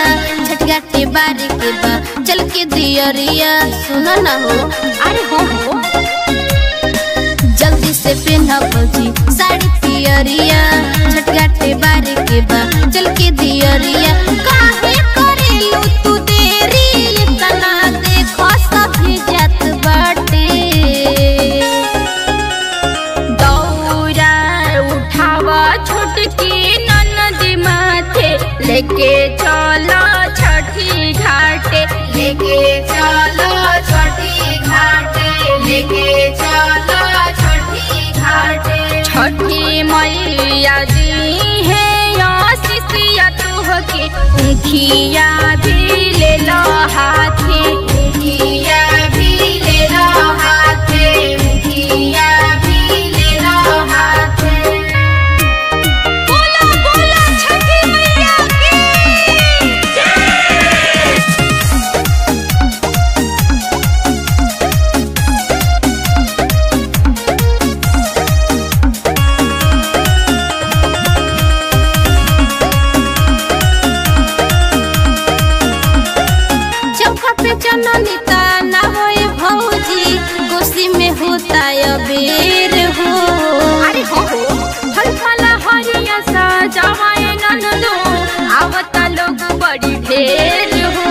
झटघाटे बारे के बा चल के दियरिया सुना ना हो अरे हो हो जल्दी से पहना भौजी साड़ी पियरिया झटघाटे बारे के बा चल के दियरिया काहे करेलू तू देरी इतना देखो सभी जात बाटे दौरा उठावा छोटकी ननद माथे लेके चलो छठी घाटे लेके चलो छठी घाटे लेके चलो छठी घाटे छठी मैया दी है आशीषिया तुहके उखिया भी ले लो हाथे मुखिया भी ले लो हाथे मुखिया भी ले लो हाथे बोला बोला छठी मैया की चौका पे चननी ना होए भौजी गोसी में होता अबेर हो अरे हो हो फल फला हरिया सजावाए ननदो आवता लोग बड़ी ढेर हो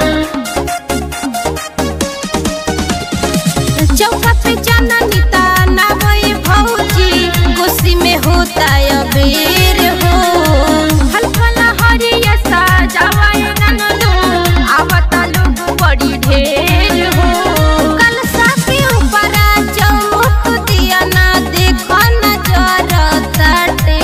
चौका पे चननी ना होए भौजी गोसी में होता अबेर हो फल फला हरिया सजावाए ननदो आवता लोग बड़ी ढेर हो कलसा के ऊपर चौमुख दिया ना देखो नजर तटे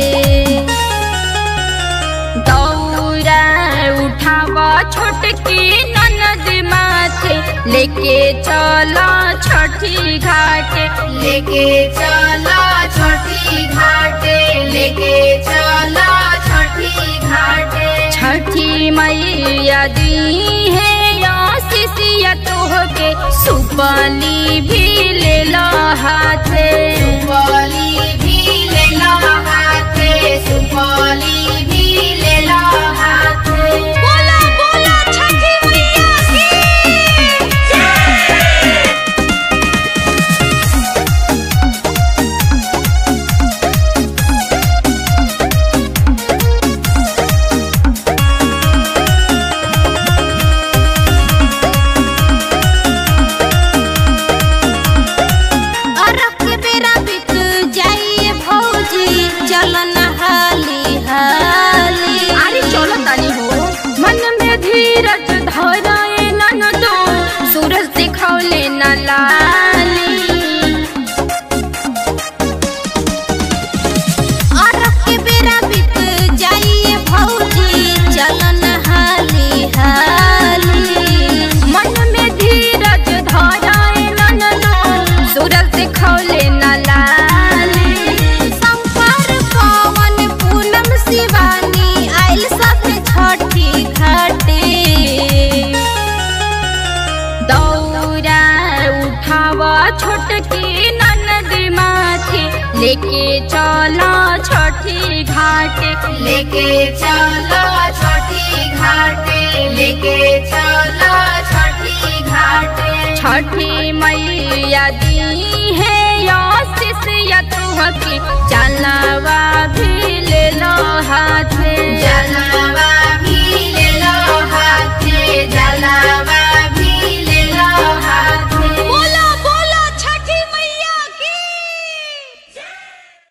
दौरा उठावा छोटकी ननद माथे लेके चला छठी घाटे लेके चलो छठी घाटे लेके चलो छठी घाटे छठी मैया दी है आशीषिया तोहके सुपली भी ले लो हाथे सुपौली भी ले लो हाथे सुपौली भी ले लो हाथे बोला बोला छठी मैया की अरब के बेरा बीत जाइए भौजी चल नहाली हाली अरे चलो तानी हो मन में धीरज धराए ननदो सूरज दिखौले न लाली अरब के बेरा बीत जाइए भौजी चल नहाली हाली मन में धीरज धराए ननदो सूरज दिखौले न लाली संपर पवन पूनम शिवानी आइल सब छठी घाटे दौरा उठावा छोटकी ननद माथे लेके चला छठी घाटे लेके चलो छठी घाटे लेके चलो छठी घाटे छठी मैया दी है आशीषिया तुहके चलवा भी ले लो हाथे जलवा